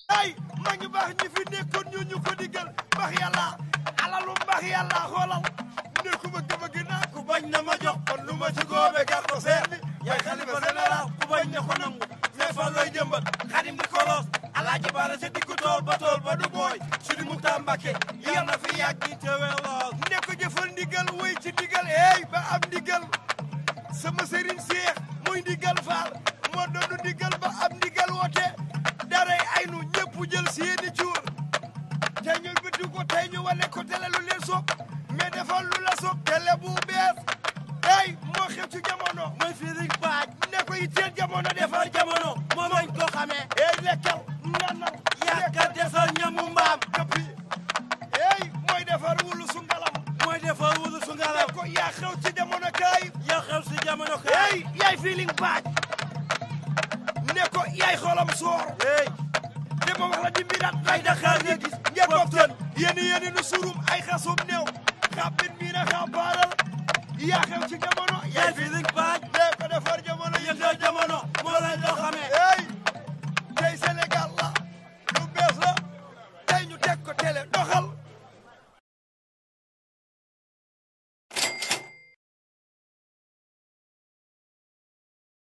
ay ma ngi baax ñi fi nekkoon ñu ñu ko diggal mbax yàlla alalu mbax yàlla xoolal ne ku ma gëm a gën a ku bañ na ma jox kon lu ma ci góobe gar ko seet bi yaay xalifa général ku bañ na ko nangu ne fa looy jëmbat xadim di kolos alaaji baara sa diggu tool ba tool ba du booy sudi mu tàmbake yal na fi yàgg yi te weer lool ne ko jëfal ndigal wéy ci ndigal eey ba am ndigal sama sëriñ seex muy ndigal faal moo doon ndigal ba am ndigal woote daray ay nu ñëpp jël seeni cuur tey ñu bitti ko tey ñu wane ko tele lu leen soob mais defal lu la soob tele bu bees ey moo xew ci jamono mooy firig baaj ne ko yitteel jamono defar jamono moom lañ ko xamee ey lekkal nanal yaaka desal ñamu mbaam këppi ey mooy defar wulu su ngalam mooy defar wulu su ngalam ne ko yaa xew ci jamono kaay yaa xew ci jamono kaay ey yaay firig baaj ne ko yaay xolam soor ey dama wax la dimbirat ay Dakar nga gis ngeen boktoon yéen yéen nu surum ay xasum néew xappin mii na xapaaral yaa xew ci jamono yaay fi lig baaj dee ko defar jamono yëngal jamono